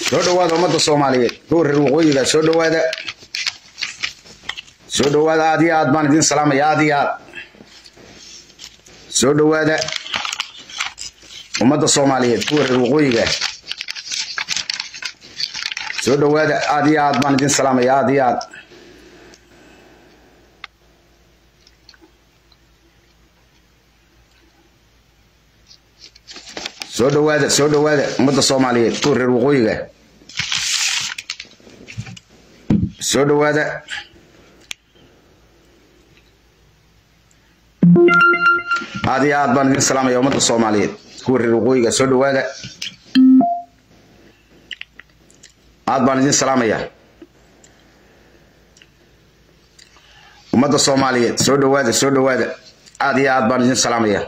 soo dhowaada ummadda soomaaliyeed kuwa reer waqooyiga soo dhowaada soo dhowaada aad iyo aad baan idin salaamaya aad iyo aad soo dhowaada ummadda soomaaliyeed kuwa reer waqooyiga soo dhowaada aad iyo aad baan idin salaamaya aad iyo aad soo dhowaada soo dhowaada ummadda soomaaliyeed kuwa reer waqooyiga soo dhowaada aad iyo aad baan idin salaamaya ummadda soomaaliyeed kuwa reer waqooyiga soo dhowaada aad baan idin salaamaya ummadda soomaaliyeed soo dhowaada soo dhowaada aad iyo aad baan idin salaamaya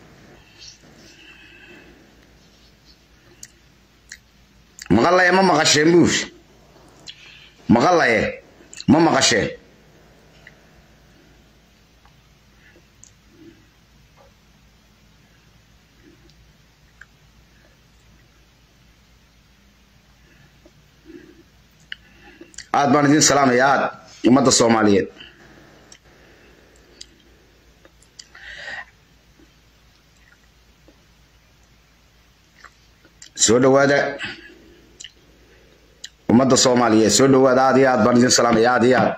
maqalaye ma maqasheen buush maqalaye ma maqasheen aad baan idin salaamaya aad ummadda soomaaliyeed soo dhowaada ummadda soomaaliyeed soo dhowaada aad iyo aad baan idin salaamaya aad iyo aad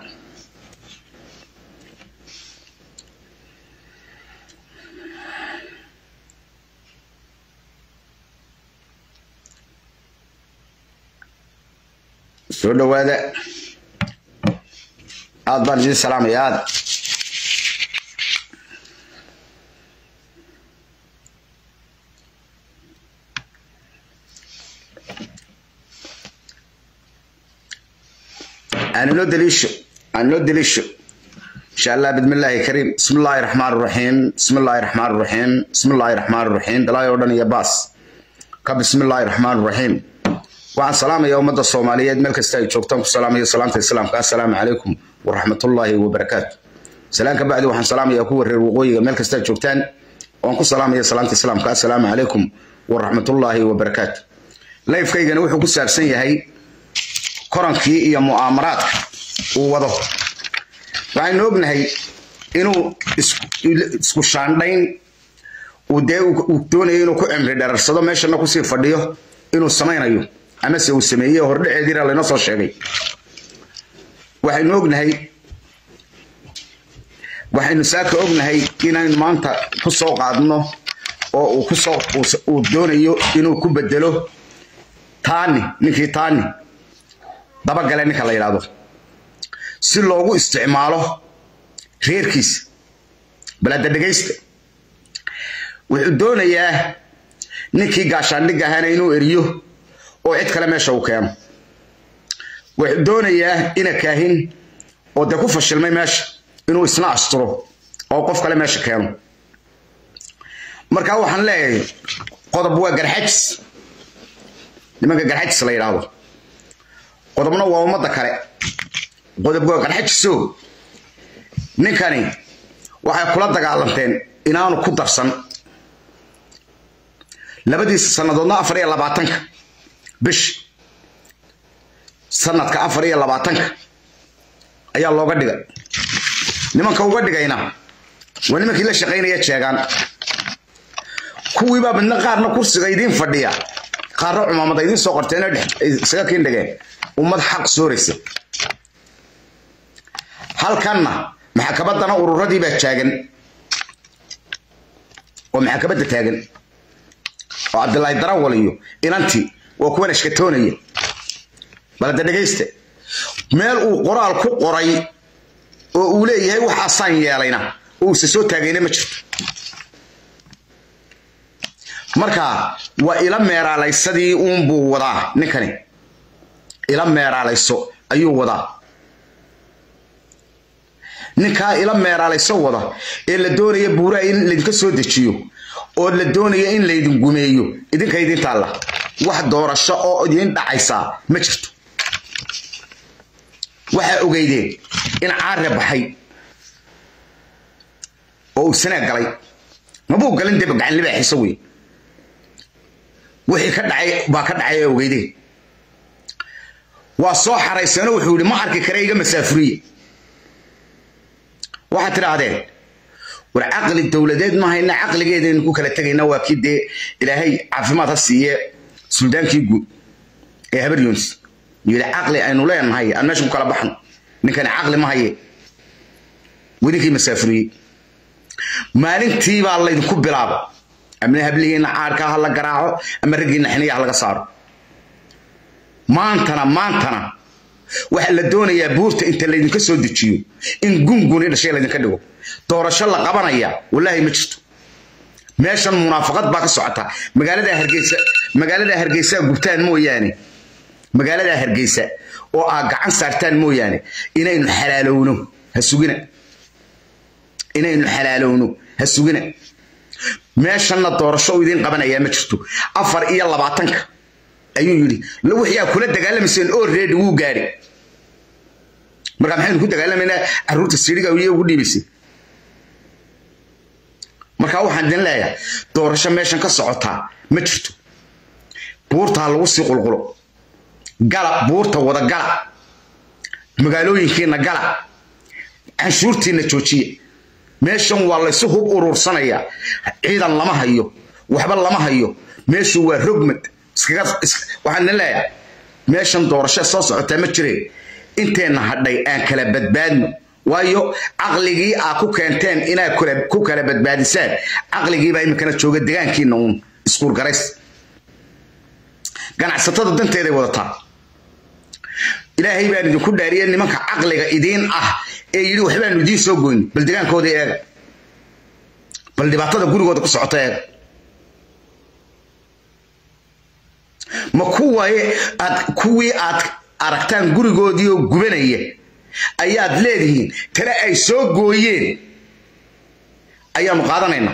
soo dhowaada aad baan idin salaamaya aad aaninoo daliisho aaninoo daliisho insha allah bidmi illaahi kariim bismi illaahi raxmaan raxiim bismi illaahi raxmaan raxiim bismi illaahi raxmaan raxiim dalaay oo dhan iyo baas ka bismi illaahi raxmaan raxiim waxaan salaamaya ummadda soomaaliyeed meel kasta ay joogtaan ku salaamaya salaamta islaamka assalaamu calaykum waraxmatullaahi wabarakaatu salaan ka bacdi waxaan salaamaya kuwa reer waqooyiga meel kasta ay joogtaan waan ku salaamaya salaamta islaamka assalaamu calaykum waraxmatullaahi wabarakaatu layfkaygana wuxuu ku saabsan yahay korankii iyo mu'aamaraadka uu wado waxaynu ognahay inuu isku shaandhayn uu dee uu doonayo inuu ku cimri dhararsado meeshana kusii fadhiyo inuu samaynayo amase uu sameeyey hordhaceediina laynoo soo sheegay waxaynu ognahay waxaynu saaka ognahay inaynu maanta ku soo qaadno oo uu kusoo uu doonayo inuu ku bedelo taani ninkii taani dabagale ninka la yidhaahdo si loogu isticmaalo reerkiisa balada dhegaysta wuxuu doonayaa ninkii gaashaandhig ahaana inuu eriyo oo cid kale meesha uu keeno wuxuu doonayaa ina kaahin oo dee ku fashilmay meesha inuu isna asturo oo qof kale meesha keeno marka waxaan leeyahay qodob waa garxajis nimanka garxajis la yidhaahdo qodobna waa ummadda kale qodob waa garxajiso ninkani waxay kula dagaalanteen inaanu ku darsan labadiisa sannadoodna afar iyo labaatanka bish sanadka afar iyo labaatanka ayaa looga dhigay nimanka uga dhigayna waa nimankii la shaqaynaya jeegaan kuwiibaa midna qaarna kursiga idiin fadhiya qaarna cumaamada idiin soo qorteena isaga kiin dhigeen ummad xaq sooraysa halkanna maxkamaddana ururadii baa taagan oo maxkamadda taagan oo cabdilaahi darawal iyo inantii waa kuwan ashkatoonaya balada dhegaysta meel uu qoraal ku qoray oo uu leeyahay waxaasaan yeelayna oo uuse soo taagayna ma jirto marka waa ila meeraalaysadii uunbuu wadaa ninkani ila meeraalayso ayuu wadaa ninkaa ila meeraalayso wada ee la doonaya buuraha in laydinka soo dejiyo oo la doonaya in laydin gumeeyo idinka idin taalla wax doorasho oo idin dhacaysaa ma jirto waxaa ogeydeen in caare baxay oo uu sanaa galay mabuu galin deba gacan libaaxiisa wey wixii ka dhacay baa ka dhacay ee ogeydeen waa soo xaraysano wuxuu yidhi ma arki kare iga masaafuriye waxaad tidhaahdeen war caqli dowladeed ma hayna caqligeedaynu ku kala tegayna waa kii dee ilaahay caafimaad ha siiye suldaankii guud ee habar yunis yidhi caqli aynu leenahay aan meesha ku kala baxno ninkani caqli ma haye wedinkii masaafuriyey maalintii baa laydinku bilaaba amna hablihiina caarka ha la garaaco ama raggiina xiniya ha laga saaro maantana maantana waxaa la doonayaa buurta inta laydinka soo dejiyo in gunguni dhashay laydinka dhigo doorasho la qabanaya wallaahi ma jirto meeshan munaafaqad baa ka socota magaalada hargeysa magaalada hargeysa gubtaan mooyaane magaalada hargeysa oo aa gacan saartaan mooyaane inaynu xalaalowno ha sugina inaynu xalaalowno ha sugina meeshanna doorasho uu idiin qabanayaa ma jirto afar iyo labaatanka ayuu yidhi wixii aa kula dagaalamayseen oo reedi wuu gaadhi marka maxaynu ku dagaalamaynaa caruurta siriga iyo ugu dhiibaysay marka waxaan idin leeyahay doorasho meeshan ka socotaa ma jirto buurtaa lagu sii qulqulo gala buurta wada gala magaalooyinkiina gala canshuurtiina joojiya meeshan waa laysu hub uruursanayaa ciidan lama hayo waxba lama hayo meeshu waa rogmad waxaan idin leeyahay meeshan doorasho soo socotaa ma jireen inteenna hadhay aan kala badbaadno waayo caqligii aa ku keenteen inaad ku kala badbaadisaan caqligiibaa iminkana jooga degaankiina uun iskuurgarays ganacsatada danteeday wadataa ilaahay baan idinku dhaariye nimanka caqliga idiin ah ee yidhi waxbaanu idiin soo goyni bal degaankooda eega bal dhibaatada gurigooda ku socota eega ma kuwaye aad kuwii aad aragtaan gurigoodii oo gubanaya ayaad leedihiin tale ay soo gooyeen ayaanu qaadanaynaa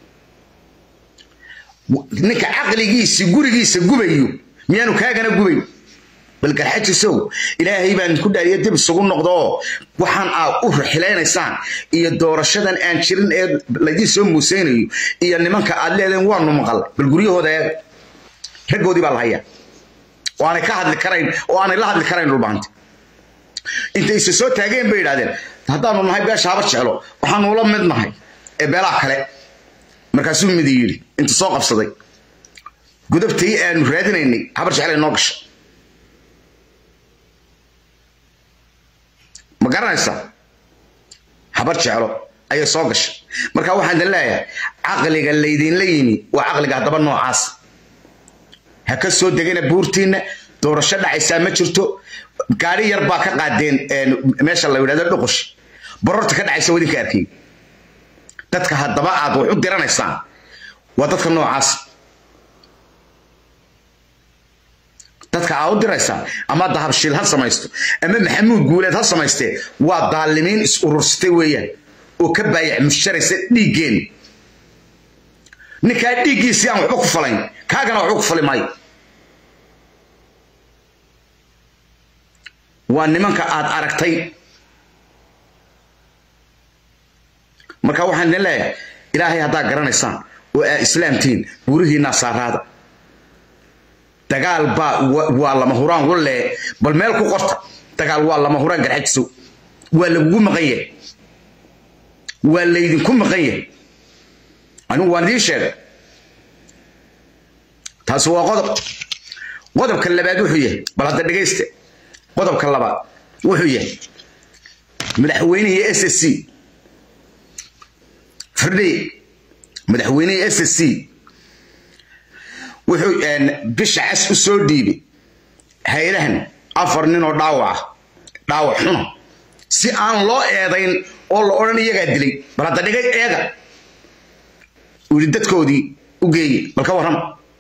ninka caqligiisi gurigiisa gubayo miyaanu kaagana gubayn bal garxajisow ilaahay baan ku dhaariya dib isugu noqdo oo waxaan aad u raxilaynaysaan iyo doorashadan aan jirin ee laydiin soo muuseynayo iyo nimanka aad leedeen waanu maqal bal guryahooda eega raggoodii baa la hayaa oo aanay ka hadli karayn oo aanay la hadli karayn dhulbaanta intay isa soo taageen bay yidhahdeen haddaanu nahay beesha haba jeclo waxaanu ula mid nahay ee beelaha kale markaasuu midi yidhi inta soo qabsaday gudubtii aanu raadinaynay habar jeclay noo gashay ma garanaysaa habar jeclo ayay soo gashay marka waxaan idin leeyahay caqliga laydinla yimi waa caqliga haddaba noocaas ha ka soo degana buurtiinna doorasho dhacaysaa ma jirto gaari yar baa ka qaadeen meesha la yidhahdo dhuqush bororta ka dhacaysa wadinka arkay dadka haddaba aad wax u diranaysaan waa dadka noocaas dadka aad u diraysaan ama dahabshiil ha samaysto ama maxamuud guuleed ha samaystee waa daalimiin is urursatay weeyaan oo ka baayac musharaysa dhiiggeen ninkaa dhiiggiisii aan waxba ku falayn kaagana waxba ku fali maayo waa nimanka aad aragtay marka waxaan idin leeyahay ilaahay haddaad garanaysaan oo aad islaamtihiin buurihiinaa saaraada dagaal baa waa lama huraan walle bal meel ku qorta dagaal waa lama huraan garxajisow waa lagugu maqan yahay waa laydinku maqan yahay anigu waan idiin sheegay taasi waa qodob qodobka labaad wuxuu yahay bal hadda dhegaysta qodobka labaad wuxuu yahay madaxweynihii s s c firdhiye madaxweynihii s s c wuxuu bisha cas u soo dhiibay hay-adahan afar nin oo dhaawac ah dhaawac xuna si aan loo eedayn oo la odhan iyagaa dilay bal hadda dhigay eega uu yidhi dadkoodii u geeyey bal ka warrama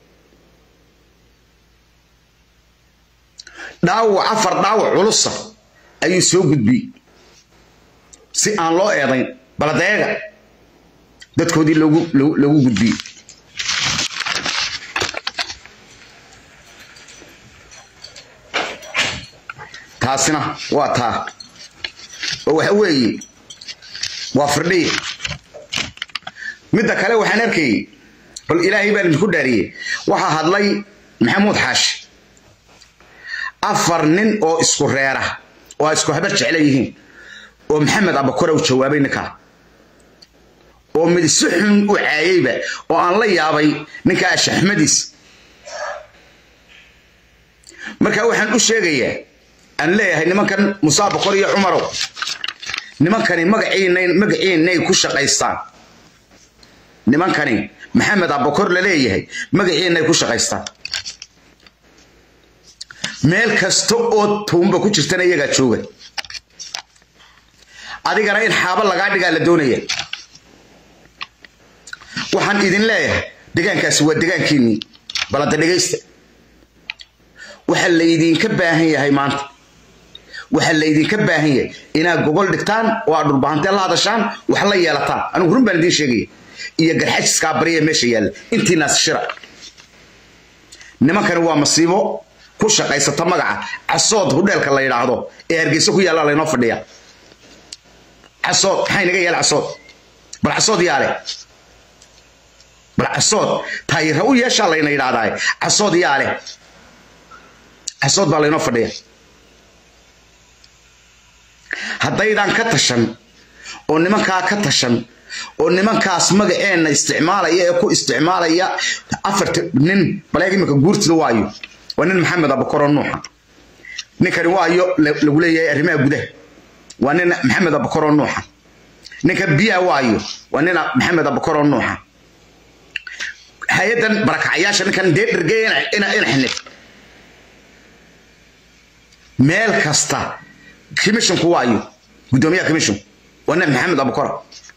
dhaawac afar dhaawac culusa ayuu soo gudbiyey si aan loo eedayn bal hadda eega dadkoodii loogu loogu gudbiyey taasina waa taa oo waxa weeye waa firdhiye midda kale waxaan arkayey bal ilaahay baan idinku dhaariyey waxaa hadlay maxamuud xaashi afar nin oo isku reera oo ay isku habar jecla yihiin oo maxamed abakore u jawaabay ninkaa oo mid si xun u caayeyba oo aan la yaabay ninka ashaxmadiis marka waxaan u sheegayaa aan leeyahay nimankan musaa bakor iyo cumarow nimankani magaciinay magaciinay ku shaqaystaan nimankani maxamed abakor la leeyahay magaciinay ku shaqaystaan meel kasta oo tuumba ku jirtana iyagaa jooga adigana in xaabo lagaa dhigaa la doonaya waxaan idin leeyahay degaankaasi waa degaankiinnii balada dhegaysta waxaa laydinka baahan yahay maanta waxaa laydinka baahan yahay inaad gogol dhigtaan oo aad dhulbahantee la hadashaan wax la yeelataan anigu run baan idiin sheegaya iyo garxajiskaa bariya meesha yaalla intiinaas shira nimankani waa masiibo ku shaqaysata magaca casood hudheelka la yidhaahdo ee hargeysa ku yaalla laynoo fadhiya casood maxaa inaga yaala casood bal casood yaale bal casood taayira u yeeshaa layna yidhaahdaa casood yaale casood baa laynoo fadhiya haddaydan ka tashan oo nimankaa ka tashan oo nimankaas magaceenna isticmaalaya ee ku isticmaalaya afarta nin baleeg iminka guurtida waayo waa nin maxamed abakoro nuuxa ninkani waayo lagu leeyahay arrimaha gudaha waa nin maxamed abakoro nuuxa ninka biyaha waayo waa nin maxamed abakoro nuuxa hay-adan barakacyaasha ninkan dee dhergeeya ina xinib meel kasta commissionku waayo guddoomiyaha commission waa nin maxamed abukora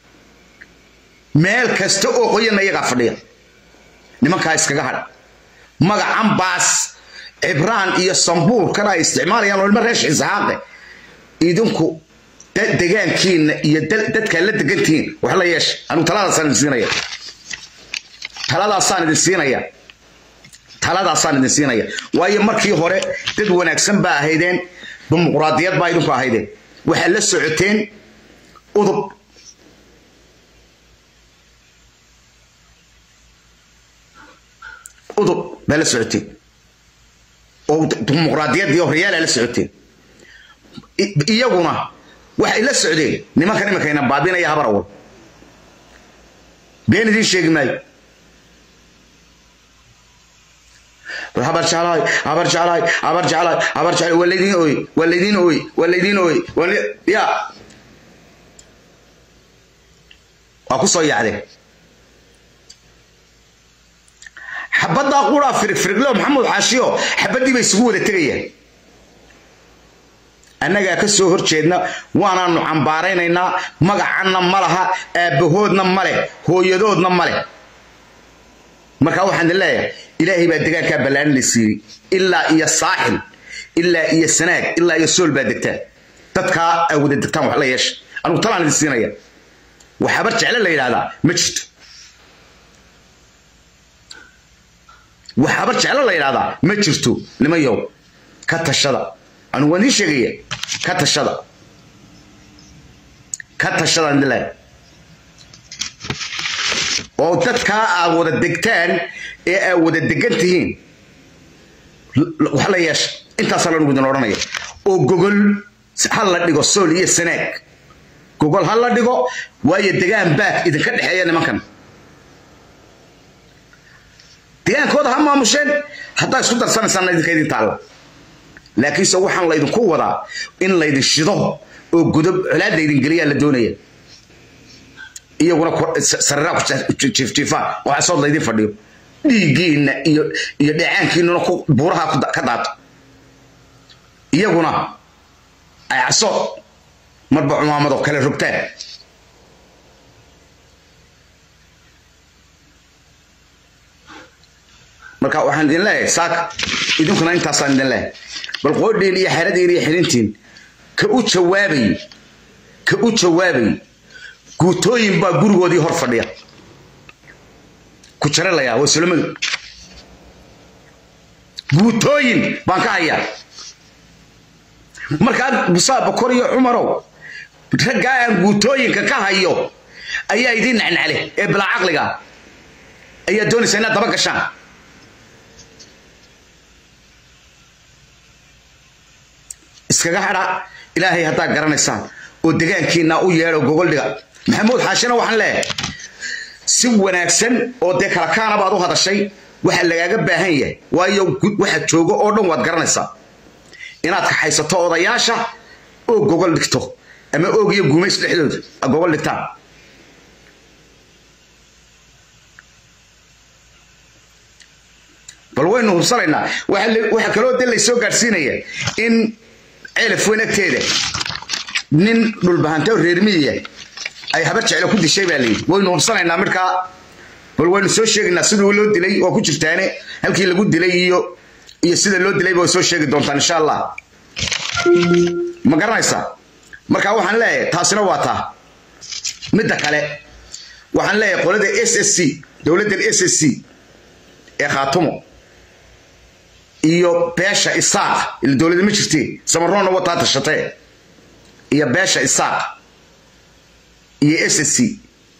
meel kasta oo qoyanna iyagaa fadhiya nimankaa iskaga hadh magacan baas cibraan iyo sambuurkan ay isticmaalayaan oo ilma reesh isxaaqe idinku degaankiina iyo dadkaa la degantihiin wax la yeesha anigu taladaasaan idin siinaya taladaasaan idin siinaya taladaasaan idin siinaya waayo markii hore dad wanaagsan baa ahaydeen dimuqraadiyad baa idinku ahaydeen waxaad la socoteen udub udub baa la socoteen oo dimuqraadiyaddii horyaala la socoteen iyaguna waxay la socdeen nimankan iminkayna baabinaya habar awal been idiin sheegi maayo habar jeclaay habar jeclaay habar jeclaay habar jeclaay waa laydiin ooy waa laydiin ooy waa laydiin ooy ya waa ku soo yaacdeen xabaddaa quraa firigfirigleo maxamed xaashiyo xabaddii bay isugu wada tegayaan annagaa ka soo hor jeedna waanaanu cambaaraynaynaa magacanna ma laha aabbahoodna ma leh hooyadoodna ma leh marka waxaan idin leeyahay ilaahay baa degaankaa ballaarin la siiyey ilaa iyo saaxil ilaa iyo sanaag ilaa iyo sool baa degtaan dadkaa ay wada degtaan wax la yeesha anugu talaan idin siinaya wax habar jecle la yidhahdaa ma jirto wax habar jecle la yidhahdaa ma jirto nimayow ka tashada anugu waan idiin sheegaya ka tashada ka tashada idin leeyahay oo dadkaa aad wada degtaan ee aad wada degan tihiin wax la yeesha intaasaa lanugu idin odhanaya oo gogol ha la dhigo sool iyo sanaag gogol ha la dhigo waayo degaan baak idinka dhexeeya nimankan degaankooda ha maamusheen haddaa isku darsanaysaana idinka idin taalla laakiinse waxaan laydinku wadaa in laydin shido oo godob colaad laydin geliyaa la doonaya iyaguna sariraa ku jiifjiifaan oo casood laydin fadhiyo dhiiggiinna iyo iyo dheecaankiinnuna buuraha ka daato iyaguna ay casood marba cumaamadoo kale rogtaan marka waxaan idin leeyahay saaka idinkuna intaasaan idin leeyahay bal qoodhiin iyo xeradiin iyo xirintiin ka u jawaabay ka u jawaabay guutooyin baa gurigoodii hor fadhiya ku jaralayaa waa sulamadu guutooyin baan ka hayaa markaa musaa bakor iyo cumarow raggaa aan guutooyinka ka hayo ayaa idiin nacnacle ee bilaa caqliga ayaa doonaysa inaad daba gashaan iskaga hadha ilaahay haddaa garanaysaan oo degaankiina u yeedho gogoldhiga maxamuud xaashina waxaan leeyahay si wanaagsan oo dee kala kaana baad u hadashay waxa lagaaga baahan yahay waayo waxa joogo oo dhan waad garanaysaa inaad kaxaysato odayaasha oo gogol dhigto ama oog iyo gumays dhexdooda a gogol dhigtaan bal waynu hubsanaynaa waxa kaloo de laysoo gaadhsiinaya in ceelaf weyn agteeda nin dhulbahante reer miyiya ay habar jeclo ku dishay baa layidhi waynu hubsanaynaa markaa bal waynu soo sheegaynaa siduu loo dilay waa ku jirtaane halkii lagu dilay iyo iyo sida loo dilayba way soo sheegi doontaan insha allah ma garanaysaa marka waxaan leeyahay taasina waa taa midda kale waxaan leeyahay qolada s s c dowladdan s s c ee khaatumo iyo beesha isaaq ila dowladda ma jirtee samaroonna wataa tashatee iyo beesha isaaq iyo s s c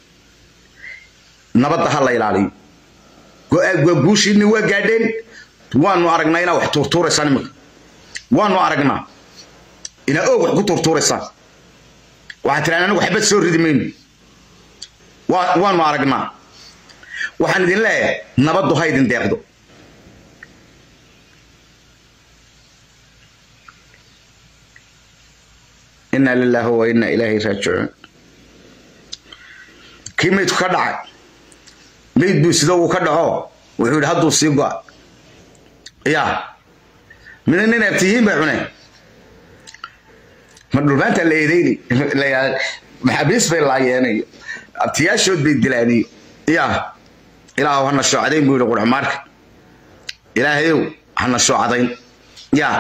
nabadda ha la ilaaliyo guushiinni waa gaadheen waanu aragnaa inaa wax tuurtuuraysaan iminka waanu aragnaa inaa oog wax ku tuurtuuraysaan waxaad tiraan anigu xabad soo ridi mayno waanu aragnaa waxaan idin leeyahay nabaddu ha idin deeqdo inaa lilaahi wa inaa ilaahi raajicuun kii maydku ka dhacay mayd buu sida uu ka dhaco wuxuu yidhi hadduu sii go'a yaa mina nin abtiyiin bay cuneen ma dhulbaanta la eedeyni maxaabiis bay laayeenayo abtiyaashood bay dilaaniyo yaa ilaahu hana shoocadayn buu yidhi qurxumaarka ilaahayow hana shoocadayn yaa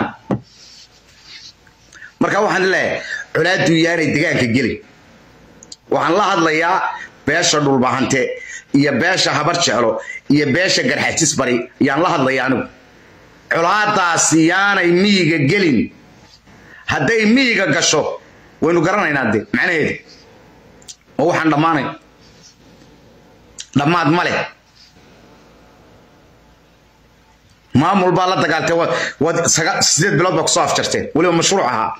marka waxaan leeyahay colaaduu yaanay degaanka gelin waxaan la hadlayaa beesha dhulbahante iyo beesha habar jeclo iyo beesha garxajis bari yaan la hadlaya anigu colaadaasi yaanay miyiga gelin hadday miyiga gasho waynu garanaynaa de macnaheeda oo waxaan dhammaanay dhammaad ma leh maamul baa la dagaaltay waad sideed bilood baa kusoo afjarteen weliba mashruuc ahaa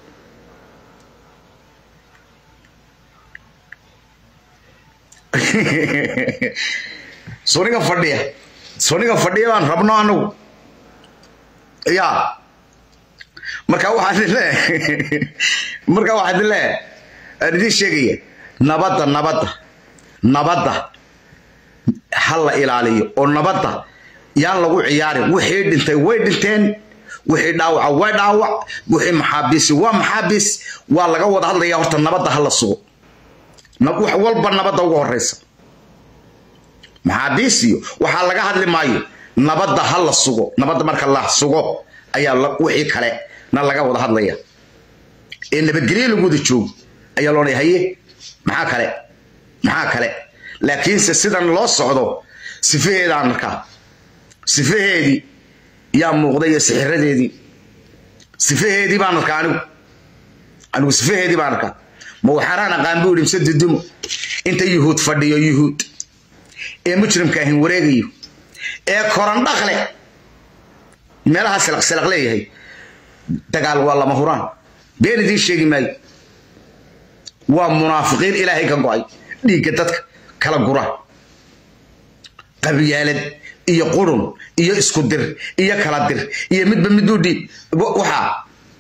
suniga fadhiya suniga fadhiya baan rabno anagu ya marka waxaan leeyahay marka waxaan leeyahay aan idiin sheegaya nabadda nabadda nabadda ha la ilaaliyo oo nabadda yaan lagu ciyaarin wixii dhintay way dhinteen wixii dhaawaca way dhaawac wixii maxaabiisi waa maxaabiis waa laga wada hadlaya horta nabadda ha la sugo wax walba nabadda ugu horeysa maxaabiis iyo waxaa laga hadli maayo nabadda ha la sugo nabadda marka la sugo ayaa wixii kale na laga wada hadlaya ee nabadgelyo lagu wada joogo ayaa loodhay haye maxaa kale maxaa kale laakiinse sidan loo socdo sifaheedaan markaa sifaheedii yaa muuqday iyo sixiradeedii sifaheedii baan arkaa anigu anigu sifaheedii baan arkaa ma waxaanaan aqaan buu yidhi mise dudumo inta yuhuud fadhiyo yuhuud ee mujrimka ahin wareegayo ee korandhaqle meelaha silaq silaq leeyahay dagaal waa lama huraan been idiin sheegi maayo waa munaafiqiin ilaahay ka go'ay dhiigga dadka kala gura qabyaalad iyo qurun iyo isku dir iyo kala dir iyo midba miduu dhiib waxaa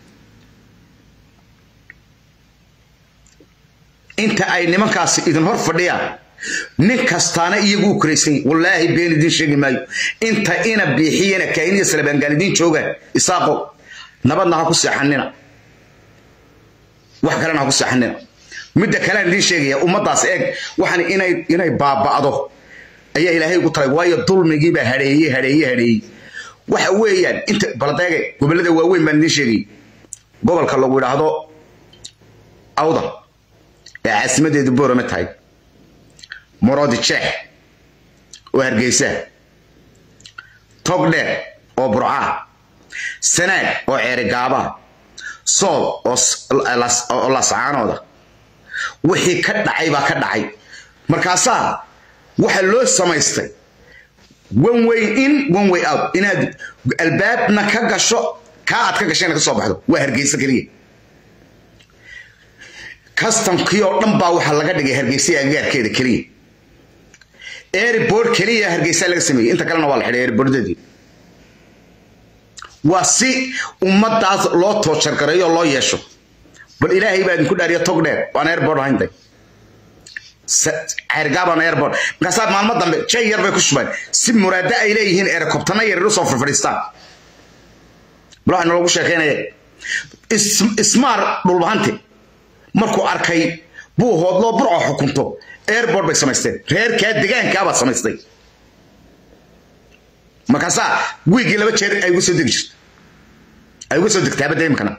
inta ay nimankaasi idin hor fadhiyaan nin kastaana iyagu u koraysan yahy wallaahi been idiin sheegi maayo inta ina biixiyana kaahiniya salabaangaal idiin joogaan isaaqo nabadna ha ku seexanina wax kalena ha ku seexanina midda kalean idiin sheegaya ummaddaas eeg waxaan inay inay baaba'do ayaa ilaahay ugu talay waayo dulmigiibaa hadheeye hadheeye hadheeyey waxa weeyaan inta baladeege gobollada waaweyn baan idiin sheegay gobolka lagu idhaahdo awdal ee caasimadeedu boorame tahay moroodi jeex oo hargeysa togdheer oo burcaa sanaag oo ceerigaabaa sool oo lascaanooda wixii ka dhacay baa ka dhacay markaasaa waxa loo samaystay one way in one way out inaad albaabna ka gasho kaa aad ka gashayna ka soo baxdo waa hargeysa keliya kastamkii oo dhan baa waxaa laga dhigay hargeysa agagaarkeeda keliya airport keliya hargeysa laga sameeyey inta kalena waa la xidhay airportadii waa si ummadaas loo toojargareeyo oo loo yeesho bal ilaahay baa idinku dhaariya tog dheer waan airport ahayntay ceergaabaan airport markaasaa maalmo dambe jay yar bay ku shubeen si muraado ay leeyihiin erikobtana yar usoo farfadhiistaan bal waxaa naloogu sheekeynaya ismaar dhulbahante markuu arkay buu hoodloo burco xukunto airport bay samaysteen reerkaa degaankaabaa samaystay markaasaa wiigii laba jeer ay uga soo degi jirto ay uga soo degtaa badda imkana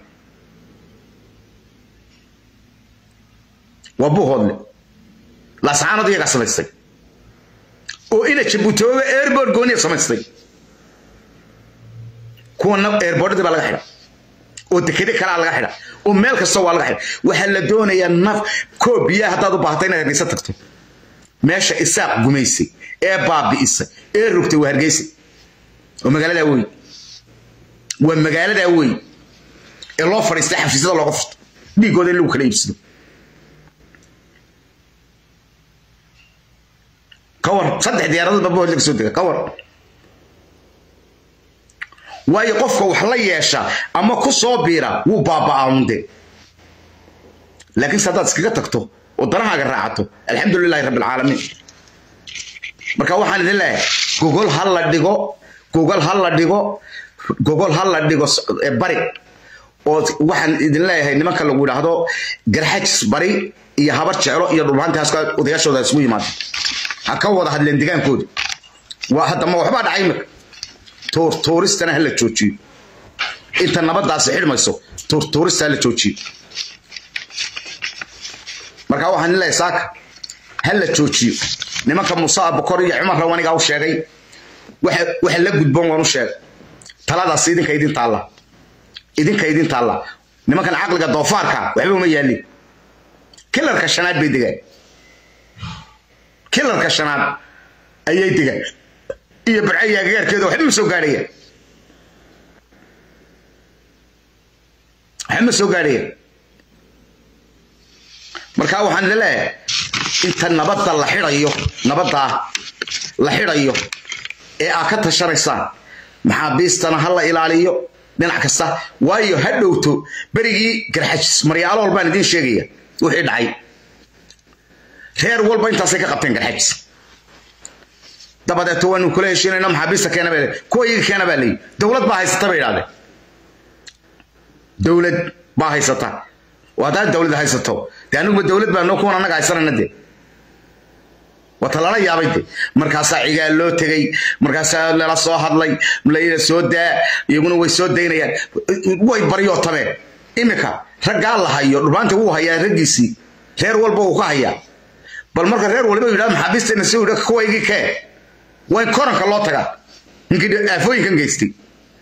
waa buu hoodle laasacaanad iyagaa samaystay oo ina jabuutooba airport gooniya samaystay kuwana airportadii baa laga xidha oo dekede kalaa laga xidha oo meel kasta waa laga xidha waxaa la doonayaa naf koob biyaha haddaad u baahato inaad hargeysa tagto meesha isaaq gumaysay ee baabi'isay ee rogtay waa hargeysa oo magaaladaa wey waa magaaladaa wey ee loo fadhiistay xafiisyada looga furto dhiigooda in lagu kala iibsado kawar saddex diyaaradood baa bood laga soo dega kawar waayo qofka wax la yeesha ama ku soo biira wuu baaba'aunde laakiinse haddaad iskaga tagto oo danahaaga raacato alxamdu lilahi rabbi alcaalamiin marka waxaan idin leeyahay gogol ha la dhigo gogol ha la dhigo gogol ha la dhigo bari oo waxaan idin leeyahay nimanka lagu yidhaahdo garxajis bari iyo habar jeclo iyo dhulbahantaas odayaashooda isugu yimaada ha ka wada hadleen degaankooda waa haddama waxbaa dhacay imika tuurtuuristana ha la joojiyo inta nabadaasi xidhmayso tuurtuurista ha la joojiyo marka waxaan leeyahay saaka ha la joojiyo nimanka muuse abukor iyo cumar rawanigaa u sheegay waxa la gudboon waan u sheegay taladaas idinka idin taalla idinka idin taalla nimankan caqliga doofaarka waxba uma yaalin kilarka shanaad bay degaan kilarka shanaad ayay degaan iyo barcaya agagaarkeeda waxba ma soo gaadhaya waxba ma soo gaadhaya marka waxaan leeyahay inta nabadda la xidhayo nabaddaa la xidhayo ee aad ka tashanaysaan maxaabiistana ha la ilaaliyo dhinac kasta waayo ha dhowto berigii garxajis maryaalool baan idiin sheegaya wixii dhacay reer walba intaasay ka qabteen garxajis dabadeeto waanu kula heshiinayna maxaabiista keena baa kuwa iyaga keena baa leeyi dowlad baa haysata bay idhahdeen dowlad baa haysata oo haddaad dowlad haysato dee aniguba dowlad baa noo kuwan annaga haysanayna dee wata lala yaabay de markaasaa cigaal loo tegey markaasaa lala soo hadlay layla soo daa iyaguna way soo daynayaan way baryootameen imika raggaa la hayo dhubaanta wuu hayaa raggiisii reer walba uu ka hayaa bal marka reer waliba yidhahdo maxaabiisteena si yidha kuwaygii kee waa in koranka loo tagaa ninkii aafooyinkan geystay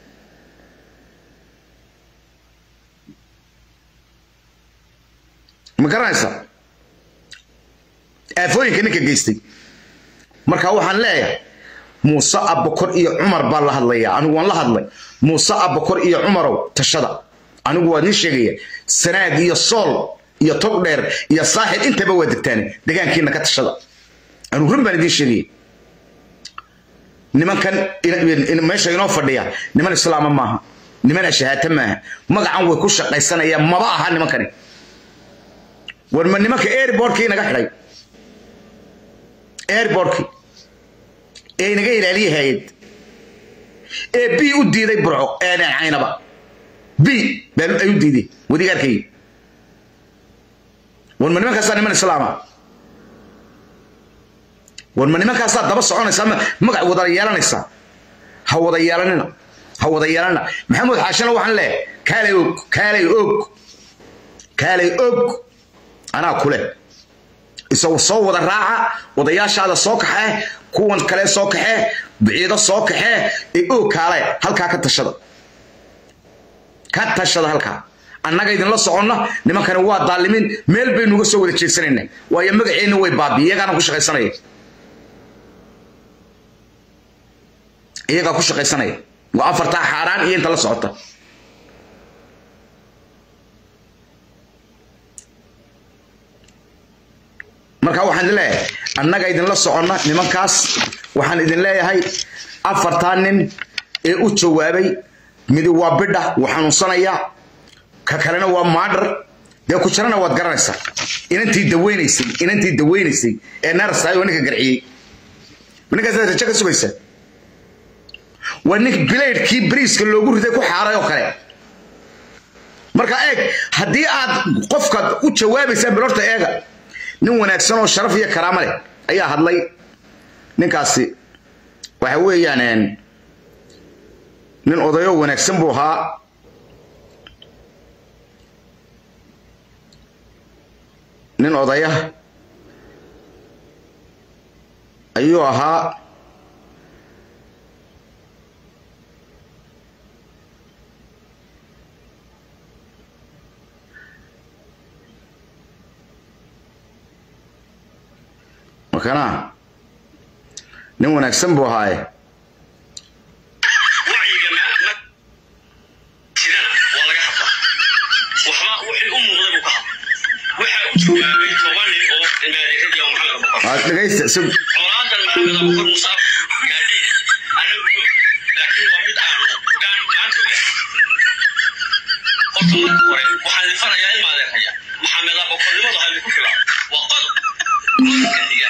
ma garanaysa aafooyinka ninka geystay marka waxaan leeyahay muuse abakor iyo cumar baa la hadlaya anigu waan la hadlay muuse abakor iyo cumarow tashada anigu waa nin sheegaya sanaag iyo sool iyo tog dheer iyo saaxib intaba waa degtaane degaankiina ka tashada anigu run baan idiin sheegaya nimankan meesha inoo fadhiya niman islaama maaha niman ashahaata maaha magacan way ku shaqaysanayaan maba aha nimankani war ma nimanka airbortkii inaga xidhay airbortkii ee inaga ilaaliya hayad ee b u diiday burco ee caynaba b ay u diiday wadigaarkay war ma nimankaasaa niman islaama war ma nimankaasaa daba soconaysaa magac wada yeelanaysaa ha wada yeelanina ha wada yeelanina maxamuud xaashina waxaan leeyahay kaalay og kaalay og kaalay og anaa kule isagu soo wada raaca odayaashaada soo kaxee kuwan kale soo kaxee biciido soo kaxee ee oo kaale halkaa ka tashada ka tashada halkaa annaga idinla soconna nimankani waa daalimin meel baynu uga soo wada jeedsanayna waayo magaceenna way baabiye iyagaana ku shaqaysanaya iyagaa ku shaqaysanaya waa afartaa xaaraan iyo inta la socota marka waxaan idin leeyahay annaga idinla soconna nimankaas waxaan idin leeyahay afartaa nin ee u jawaabay midi waa bidha wuu xanuunsanayaa ka kalena waa maadhar dee ku jirana waad garanaysaa inantii daweynaysay inantii daweynaysay ee naarsaay oo ninka garciyey ninkaas rajo ka sugaysa waa nin bilaydhkii bariiska loogu riday ku xaaray oo kale marka eeg haddii aad qofkaad u jawaabaysaan bilorta eega nin wanaagsan oo sharaf iyo karaamo leh ayaa hadlay ninkaasi waxa weeyaan nin odayo wanaagsan buu ahaa nin odaya ayuu ahaa markana nin wanaagsan buu ahaaye wacyiga ma ma jirana waa laga hadlaa waxba wixii u muuqda buu ka hadla waxa u jawaabay toban nin oo ilmaadeeradii oo maxamed abubakar aad dhegaysta sug colaadan maxamed abubakar muuse gaadhay anagu laakiin waa mid aanu gaan maanta ogaa horta marka hore waxaan idin farayaa ilmaadeeraya maxamed abubakarnimadu ha idinku filaa waa qodob qodobka xiga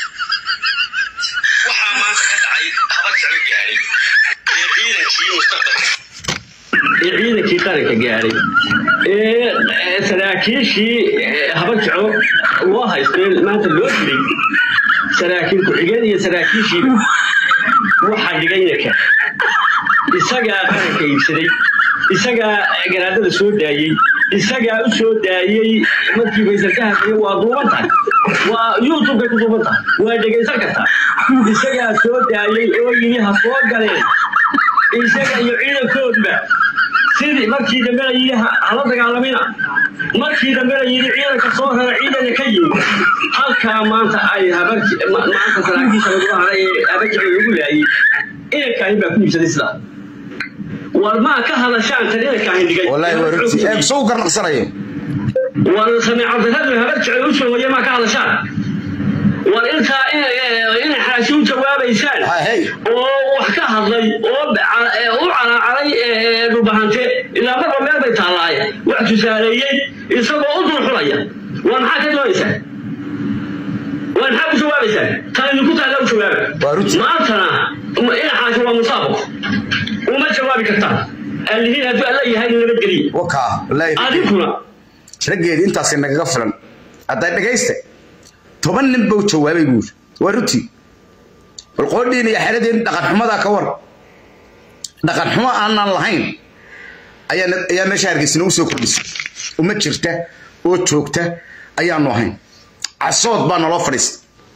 waxaa maanta ka dhacay haba jeclo gaadhay ee ciidankii mustaqbalka ee ciidankii qaranka gaadhay ee saraakiishii habajaco loo haystay maanta loo dilay saraakiil ku-xigeen iyo saraakiishiiba waxaa dhigay inanka isagaa qaranka iibsaday isagaa garaadada soo daayey isagaa u soo daayey markii faysarka hadlaya waa duuban tahay waa youtubekay ku duuban tahay waa dhegaysan kartaa isagaa soo daayey oo yidhi ha soo galeen isaga iyo ciidankoodba sidii markii dambe la yidhi hala dagaalamina markii dambe la yidhi ciidanka soo rara ciidana ka yimid halkaa maanta ay maanta saraakiisha lagula haray ee habajici lagu laayey inankaahin baa ku iibsaday sidaa war maa ka hadashaan tan inankaahin dhigay wallaahi waa runtii eeg soo garnaqsanayo war samiicabdiradu habajici u soohoye maa ka hadashaan war intaa inay xaashi u jawaabaysaan hey oo wax ka hadlay oo u calaacaray dhubahante ilaa marba meel bay taallaaye wax tusaaleeyey isagoo u dulxulaya waa maxaa ka doonaysaa waa maxaa u jawaabaysaan tan idinku taalla u jawaaba Waa runtii. maantana inaxaasi waa musaabaq uma jawaabi kartaan allihiin hadduu alla yahay nabadgeliye wakaa wallaahi adinkuna raggeedii intaasi nagaga filan hadday dhegaysta toban nin buu jawaabay buu yiri waa runtii bal qoodhiin iyo xeradeen dhaqan xumadaa ka war dhaqan xumo aanan lahayn ayaa ayaa meesha hargeysina u soo kordhisay uma jirta oo joogta ayaanu ahayn casood baa naloo fadhiista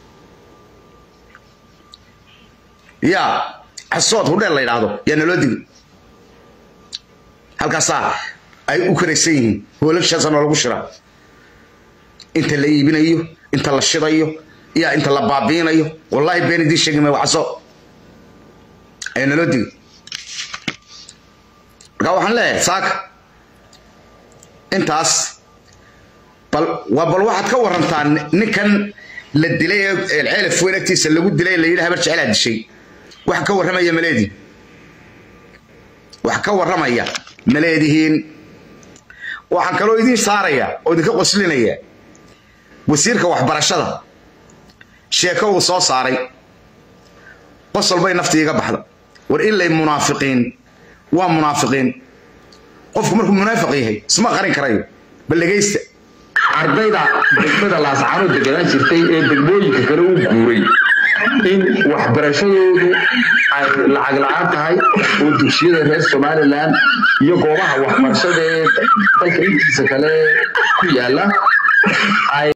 yaa casood hudheel la yidhaahdo yaa naloo digi halkaasaa ay u karaysan yihiin hoolashaasa noolagu shiraa inta la iibinayo inta la shidayo iyo inta la baabiinayo wallaahi been idiin sheegi maayo caso ayaa naloo digi marka waxaan leeyahay saaka intaas bal waa bal waxaad ka warantaa ninkan la dilay ee ceelaf weyn agtiisa lagu dilay la yidhi habar jecelaa dishay wax ka warramaya maleedii wax ka warramaya maleedihiin waxaan kaloo idiin saaraya oo idinka qoslinaya wasiirka waxbarashada sheeko uu soo saaray qosol bay naftii iga baxda war ilay munaafiqiin waa munaafiqiin qofku markuu munaafiq yahay isma qarin karayo bal dhegaysta ardayda degmada laascaanood deganaan jirtay ee degmooyinka kale u guuray in waxbarashadoodu ay lacag la-aan tahay oo dugsiyada reer somalilan iyo goobaha waxbarashada ee dalka intiisa kale ku yaala ay